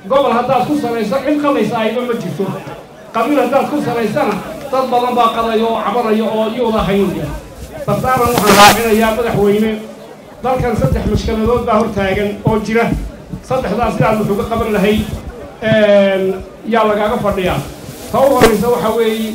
gobol haddaad ku salayso cid qalaysa ayba ma jirto qabiil haddaad ku salaysana dad badan baa qadayo oo cabanayo oo iyuuda haynaya basaaran waxaan raacinayaa madaxweyne dalkan saddex mashkaladood baa hor taagan oo jira saddexdaas sidaad wuxuuga qaban lahayd yaa lagaaga fadhiyaa ta u horaysa waxaa weeye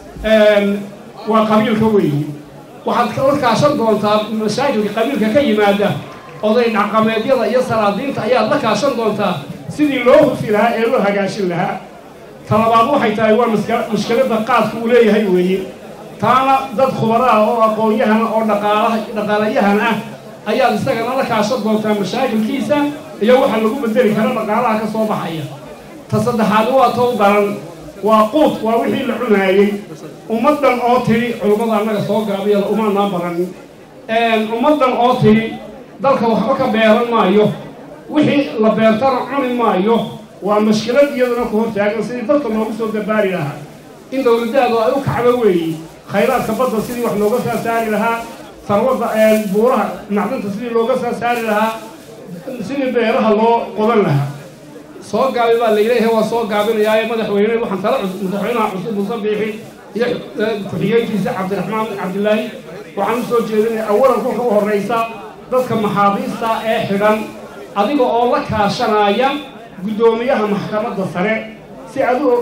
waa qabiilka weeye waxaad la kaashan doontaa mashaakilka qabiilka ka yimaada oday dhaqameedyada iyo salaadiinta ayaad la kaashan doontaa sidii loo hufi lahaa ee loo hagaashin lahaa talabaad waxay tahay waa mushkiladda qaadka uu leeyahay weeye taana dad khubaraah oo aqoon-yahana oo dhaqaalaha dhaqaalayahan ah ayaad isagana la kaashan doontaa mashaakilkiisa iyo waxa lagu bedeli karo dhaqaalaha ka soo baxaya ta saddexaad waa tow daran waa quud waa wixii la cunaayey ummaddan oo tidhi culummada annaga soo gaabiyada umaanaa baranin ummaddan oo tidhi dalka waxba ka beeran maayo wixii la beertana cuni maayo waa mashkilad iyaduna ku hortaagan sidii dalka loogu soo dabaari lahaa in dowladdaadu ay u kacdo weeye khayraadka badda sidii wax looga saa saari lahaa sarwadda buuraha macdanta sidii looga saa saari lahaa sidii beeraha loo qodan lahaa soo gaabi baa la yidhaha waa soo gaabinayaaye madaxweyne waxaan tala cusub madaxweynaha cusub muuse biixi iyo ku-xigeenkiisa cabdiraxmaan cabdilaahi waxaan u soo jeedinaya awalan kolka u horraysa dadka maxaabiista ee xidhan adiga oo la kaashanaya guddoomiyaha maxkamadda sare si adu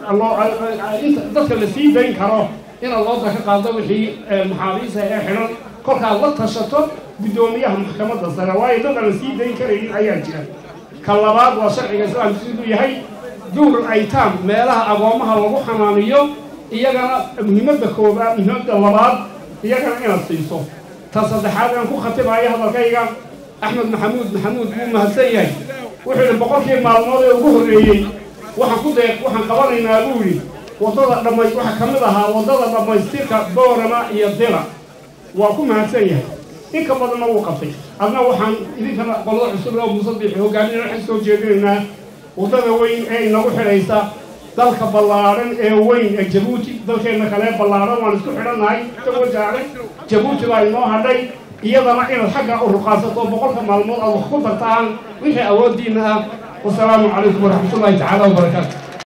dadka la sii dayn karo inaad looda ka qaado wixii maxaabiista ee xidhan kolkaad la tashato guddoomiyaha maxkamadda sare waayo dad aan la sii dayn karaynin ayaa jira ka labaad waa sharciga islaamka siduu yahay duurul aytaam meelaha agoomaha lagu xanaaniyo iyagana muhiimadda koobaad muhiimadda labaad iyagana inaad siiso ta saddexaad aan ku khatibayo hadalkayga axmed maxamuud maxamuud wuu mahadsan yahay wuxuu yidhi boqolkii maalmood ee ugu horreeyey waxaan ku deeq waxaan qabanaynaa buu yidhi waddada dhamay waxaa ka mid ahaa waddada dhammaystirka boorama iyo dila waa ku mahadsan yahay inka badanna wuu qabtay adna waxaan idinkana qolada cusub oo musabiixi hogaaminana waxaan soo jeedinaynaa waddada weyn ee inagu xidhaysa dalka ballaadhan ee weyn ee jabuuti dalkeenna kale ballaadhan waan isku xidhannahay isagoo jaaray jabuuti baa inoo hadhay iyadana inaad xagga u ruqaasato boqolka maalmood aad wax ku dartaan wixii awooddiinna ah wasalaamu calaykum waraxmatullaahi tacaala wabarakaatu